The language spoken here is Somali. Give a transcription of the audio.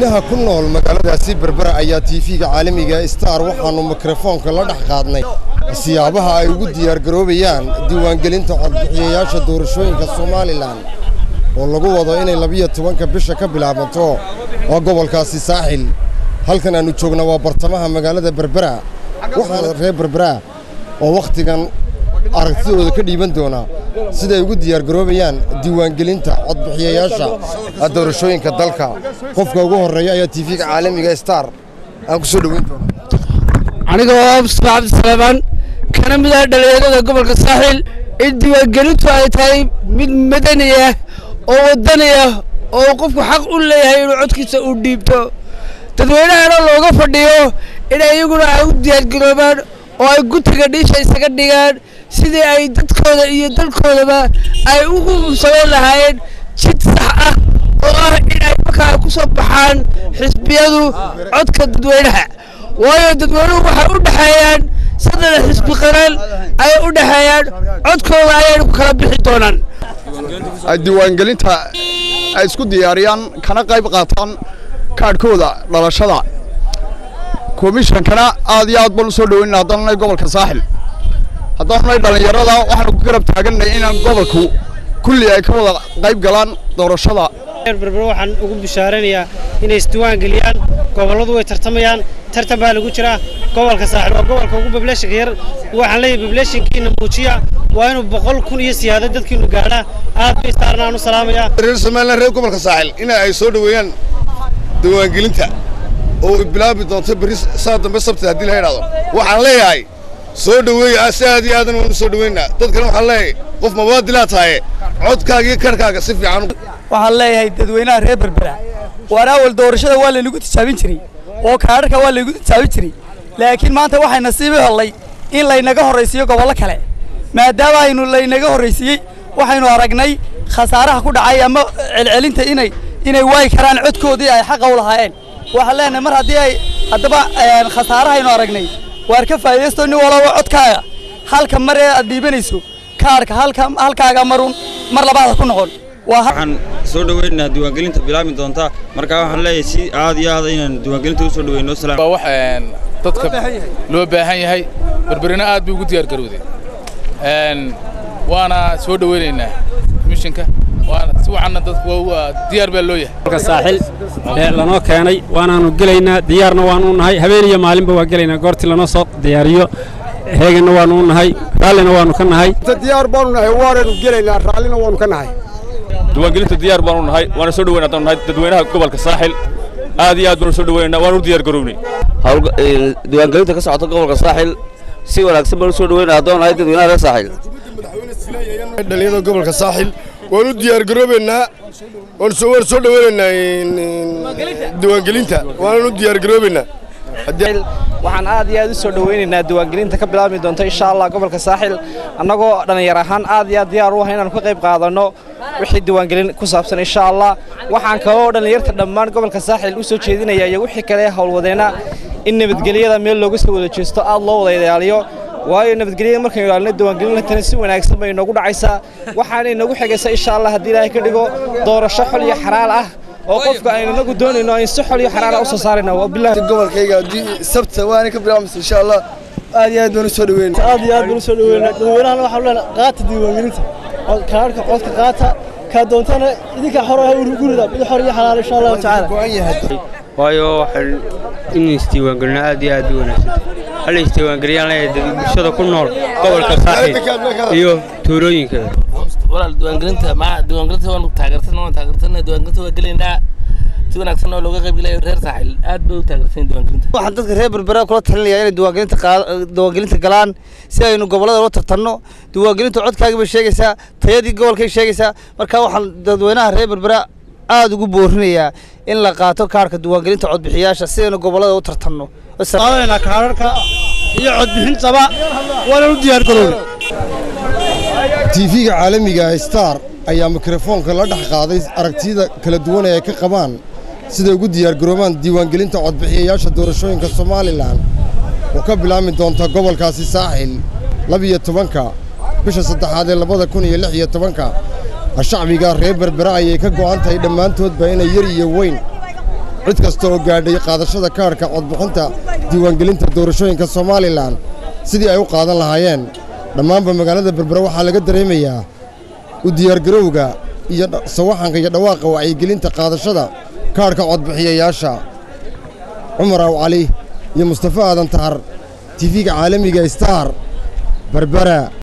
dadweynaha ku nool magaaladaasi berbera ayaa tiifiga caalamiga star waxaannu mikrofoonka la dhex qaadnay siyaabaha ay ugu diyaargaroobayaan diiwaangelinta codbixiyayaasha doorashooyinka somalilan oo lagu wado inay labiyo tobanka bisha ka bilaabanto waa gobolkaasi saaxil halkan aannu joogna waa bartamaha magaalada berbera waxaana reer berbera oo wakhtigan aragtidooda ka dhiiban doona siday ugu diyaargaroobayaan diiwaangelinta codbixiyayaasha doorashooyinka dalka qofka ugu horreeya ayaa tiifiga caalamiga star aan ku soo dhoweyn doona anigoo mustafa cabdisalamaan kana mid ah dhalinyarada gobolka saaxil in diiwaangelintu ay tahay mid madani ah oo wadani ah oo qofku xaq u leeyahay inuu codkiisa uu dhiibto dadweynahana looga fadhiyo in iyaguna ay u diyaargaroobaan oo ay gutiga dhiisha isaga dhigaan sidii ay dadkooda iyo dalkoodaba ay ugu samayn lahaayeen jid sax ah oo ah in ay markaa ku soo baxaan xisbiyadu codka dadweynaha waayo dadweynuhu waxay u dhexeeyaan saddex xisbi qaran ayay u dhexeeyaan codkooda ayayna ku kala bixi doonaan diiwaangelinta ay isku diyaariyaan kana qayb qaataan kaadhkooda dhalashada komishankana aad iyo aad baan u soo dhoweyna haddaan nay gobolka saaxil haddaan nay dhallinyarada waxaanu ku garab taaganay inaan gobolku kulli ay ka wada qayb galaan doorashada berber waxaan ugu bishaaranayaa inay isdiwaan geliyaan gobolladu way tartamayaan tartan baa lagu jiraa gobolka saaxil waa gobolka ugu bableeshinka yar waxaan leeyahay bableeshinkiina muujiya waa inuu boqol kun iyo siyaada dadkiinu gaadhaa aad bay istaarna aan u salaamayaa reer somaliland reer gobolka saaxil in ay soo dhoweeyaan diiwaangelinta oo bilaabi doonto berri saa dambe sabti haddii la yidhahdo waxaan leeyahay soo dhoweeya si aad iyo aadan waanu soo dhoweynaa dadkana waxaan leeyahay qof mabaadilaa tahaye codkaaga iyo karhkaaga si fiican waxaan leeyahay dadweynaha reer berbera waan awal doorashada waa laynagu tijaabin jiray oo kaadharka waa laynagu tijaabin jiray laakiin maanta waxay nasiibi hollay in laynaga horraysiiyo gobollo kale maadaama aynu laynaga horraysiiyey waxaynu aragnay khasaaraha ku dhacay ama celcelinta inay inay waayi karaan codkoodii ay xaqa u lahaayeen waxaan leenahay mar haddii ay haddaba khasaarahaynu aragnay waar ka faa'iidaysto nin walaba codkaaga halka mar ee aad dhiibanayso kaarka halka halkaaga marun mar labaad ku noqon waxaan soo dhoweynaynaa diiwaangelinta bilaabmi doonta marka waxaan leeyahay si aad iyo aad inaan diiwaangelinta u soo dhoweyno salaam waa wax dadka loo baahan yahay berberina aad bay ugu diyaar garowday waana soo dhoweynaynaa mishinka waana si wacanna dadku waa diyaar baa loo yahay saaxil ee lanoo keenay waanaanu gelaynaa diyaarna waanu nahay habeen iyo maalinba waa gelaynaa goortii lanoo soo diyaariyo heeganna waanu nahay raallina waanu ka nahay diyaar baanu nahay waananu gelaynaa raallina waanu ka nahay diiwaangelinta diyaar baanu nahay waana soo dhoweyna haddaan nahay dadweynaha gobolka saaxil aad iyo aad baanu soo dhoweynaynaa waanu u diyaar garownay diiwaangelinta ka socota gobolka saaxil si wanaagsan baan u soo dhoweyna haddaan nahay dadweynaha reer saaxil dhalinyarada gobolka saaxil waan u diyaar garoobaynaa waan soo waan soo dhoweynaynaa diiwaangelinta waanan u diyaar garoobaynaa waxaan aad iyo aad u soo dhoweynaynaa diiwaangelinta ka bilaabmi doonta insha allah gobolka saaxil annagoo dhallinyar ahaan aad iyo aad diyaar u ah inaanu ka qayb qaadanno wixii diiwaangelin ku saabsan insha allah waxaan kaloo dhallinyarta dhammaan gobolka saaxil u soo jeedinaya iyo wixii kale howlwadeenna in nabadgelyada meel looga soo wada jeesto aad loo wada ilaaliyo waayo nabadgelyada markaynu ilaalino diiwaangelintana si wanaagsan bay inoogu dhacaysaa waxaana inoogu xigaysa insha allah haddii ilaahay ka dhigo doorasho xol iyo xaraal ah oo qofka aynu inagu doonayno aynu si xol iyo xaraala u soo saarayna wabillahi gobolkayga haddii sabta waana ka bilaabmaysa insha allah aad iyo aad baan u soo dhoweyna aad iyo aad baan u soo dhoweyna dadweynahana waxaan leenahay qaata diiwaangelinta kaadhka codka qaata kaa doontana idinka xor ah gurida mid xor iyo xalaal insha allahu tacaala waayo waxaan in isdiiwaangelino aad iyo aad u wanaagsan hal isdiiwaangeliyaan leeyahay bulshada ku nool gobolka saaxil iyo tuulooyinka walaal diiwaangelinta ma diiwaangelinta waanu taageersan waan taageersanay diiwaangelinta waa gelaynaa si wanaagsan oo looga qayb gelayo reer saaxil aad bay u taageersan diiwaangelinta waxaan dadka reer berbera kula talinayaa inay diiwaangelinta diiwaangelinta galaan si aynu gobollada loo tartanno diiwaangelinta codkaagii bay sheegaysaa tayadii gobolkay sheegaysaa marka waxaan dadweynaha reer berbera aad ugu boorinayaa in la qaato kaarhka diiwaangelinta codbixiyaasha si aynu gobollada u tartanno qaadanayna kaararka iyo codbixintaba waana u diyaar garoobay tiifiga caalamiga star ayaa mikrofoonka la dhex qaaday aragtiyada kala duwan ee ay ka qabaan siday ugu diyaargaroobaan diiwaangelinta codbixiyayaasha doorashooyinka somalilan oo ka bilaabmi doonta gobolkaasi saaxil labiyo tobanka bisha saddexaad ee labada kun iyo lix iyo tobanka shacbiga reer berbera ayay ka go'an tahay dhammaantoodba inay yar iyo weyn cid kasta oo gaadhay qaadashada kaadhka codbixinta diiwaangelinta doorashooyinka somalilan sidii ay u qaadan lahaayeen dhammaanba magaalada berbera waxaa laga dareemayaa u diyaargarowga iyo sawaxanka iyo dhawaaqa wacyigelinta qaadashada kaadhka codbixiyayaasha cumar aw cali iyo mustafa aadan tahar tifiga caalamiga star berbera